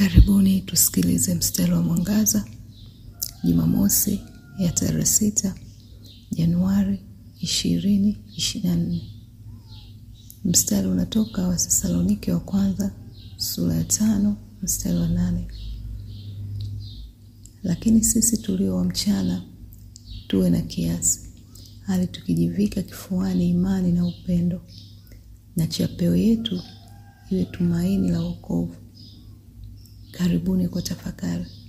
Karibuni tusikilize mstari wa mwangaza Jumamosi ya tarehe sita Januari ishirini ishirini na nne. Mstari unatoka Wathesalonike wa kwanza sura ya tano mstari wa nane. Lakini sisi tulio wa mchana tuwe na kiasi, hali tukijivika kifuani imani na upendo, na chapeo yetu iwe tumaini la wokovu. Karibuni kwa tafakari.